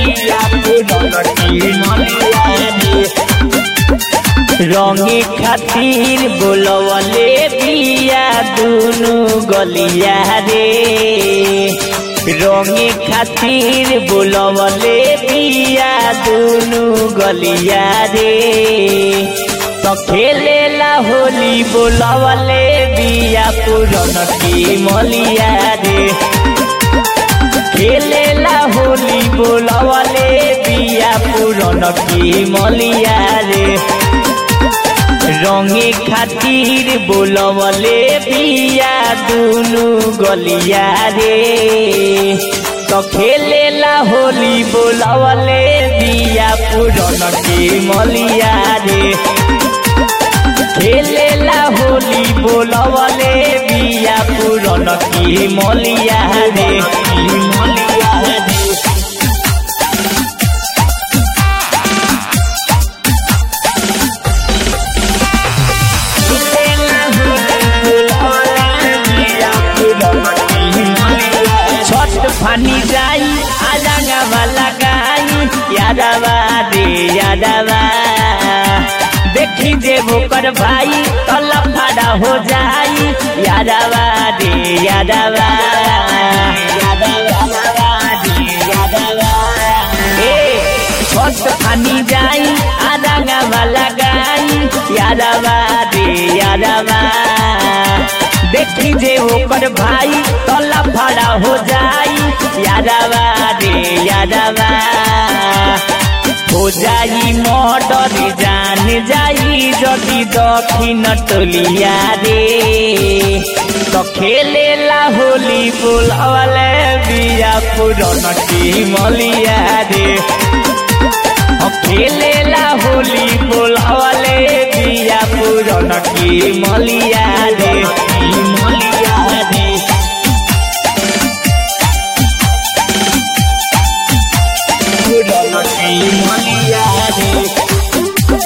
बिया पुरन की मलिया रे रंगे खातिर बोलवले बिया दुनु गलिया रे रंगे खातिर बोलवले बिया दुनु गलिया रे तो खेलेला होली बोलवले बिया पुरन की मलिया रे खेलेला होली बोलवले बिया पुरन की मलिया रे रंगे खातिर बोलवले बिया दुनु गलिया रे तो खेलेला होली बोलवले बिया पुरन के मलिया रे खेलेला होली बोलवले बिया पुरन की मलिया रे मलिया रे छठ फानी जाई आजांगा वाला गाई यादवा रे यादवा देखी देवो कर भाई तला फाड़ा हो जाई यादवा रे यादवा ए छठ फानी जाई आजांगा वाला गाई यादवा रे यादवा देखी जे ओकर भाई तला फाड़ा हो जाई यादवा रे यादवा हो जाई मर्डर जान जाई जदि दक्षिण टोलिया रे तो खेलेला होली बोलवले बिया पुरन की मलिया रे खेलेला होली बोलवले बिया पुरन की मलिया रे मलिया रे पुरन की मलिया रे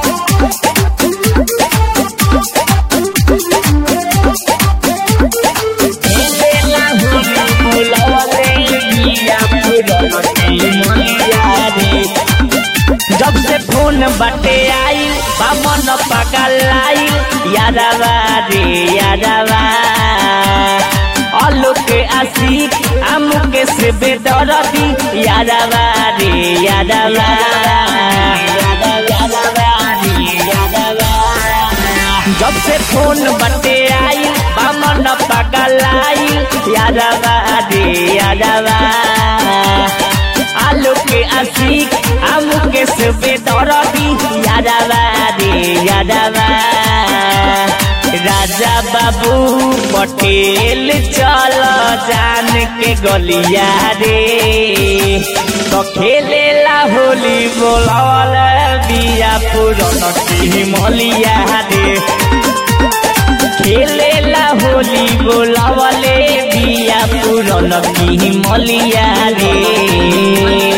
खेलेला होली बोलवले बिया पुरन की मलिया रे जब से फोन बटे आई बामन पकल आई यादवा रे यादवा अलोक आशिक आमुके से बेदरदी यादवा रे यादवा जब से फोन बटे आई बामन पकल आई यादवा रे यादवा आलू के आशिक आमू के सुबे दरदी यादवा रे यादवा राजा बाबू पटेल चल जान के गलिया रे तो खेलेला होली बोलल बिया पुरन की मलिया रे खेलेला होली बोलवले बिया पुरन की मलिया रे